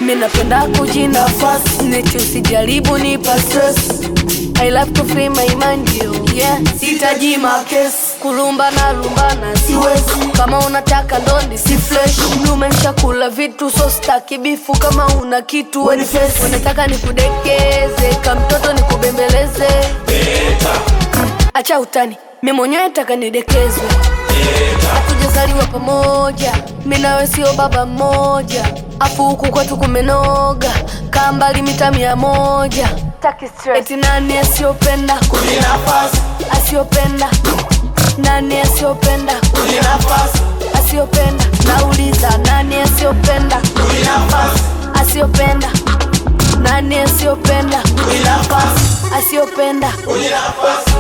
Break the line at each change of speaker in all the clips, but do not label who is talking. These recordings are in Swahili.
mi napenda kujinafasi neti usijaribu nipa stress I love to free my mind yo yeah sitaji makesi kulumba na lumbana siwezi kama unataka ndondi si fresh numesha kula vitu so staki bifu kama una kitu weni face unataka nikudekeze kamtoto nikubembeleze acha utani mi mwenyewe taka nidekezwe hatujazaliwa pamoja mi nawe sio baba mmoja afu huku kwetu kumenoga kaa mbali mita mia moja Taki stress. eti nani asiyopenda
Kujinafasi,
asiyopenda nani asiyopenda
kujinafasi,
asiyopenda nauliza nani asiyopenda
kujinafasi,
asiyopenda nani asiyopenda
kujinafasi,
asiyopenda
kujinafasi.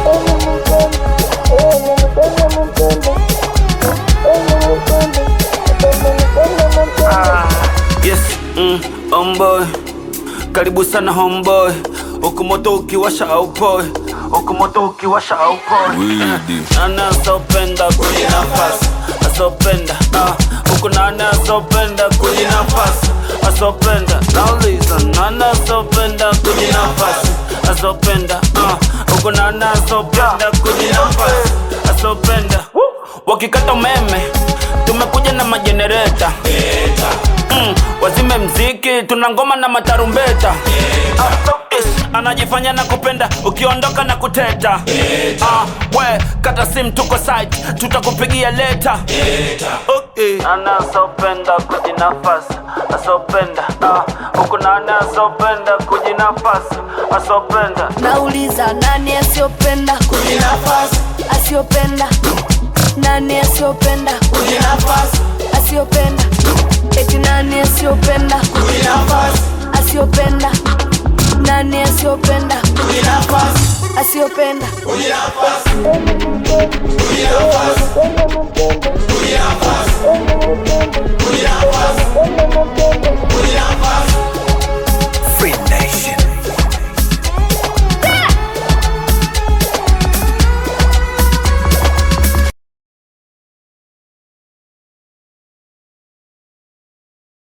Yes, mm, homeboy. Karibu sana homeboy. Huku moto ukiwasha au poi. Huku moto ukiwasha au poi.
Widi.
Nani asopenda kujinafasi? Asopenda. Ah, huku nani asopenda kujinafasi? Asopenda. Nauliza nani asopenda kujinafasi? Asopenda. Ah, huku nani asopenda kujinafasi? Asopenda. Wakikata umeme tumekuja na majenereta mm, wazime mziki tuna ngoma na matarumbeta Ah, ish, anajifanya na kupenda ukiondoka na kuteta Ah, we kata sim tuko site tutakupigia leta okay. Nana asopenda kujinafasi asopenda ah, huku nana asopenda kujinafasi asopenda
nauliza nani asiyopenda
Kujinafasi,
asiyopenda nani asiyopenda
kujinafasi,
asiyopenda eti nani asiyopenda
kujinafasi,
asiyopenda nani asiyopenda
kujinafasi,
asiyopenda
kujinafasi, kujinafasi, kujinafasi, kujinafasi, kujinafasi.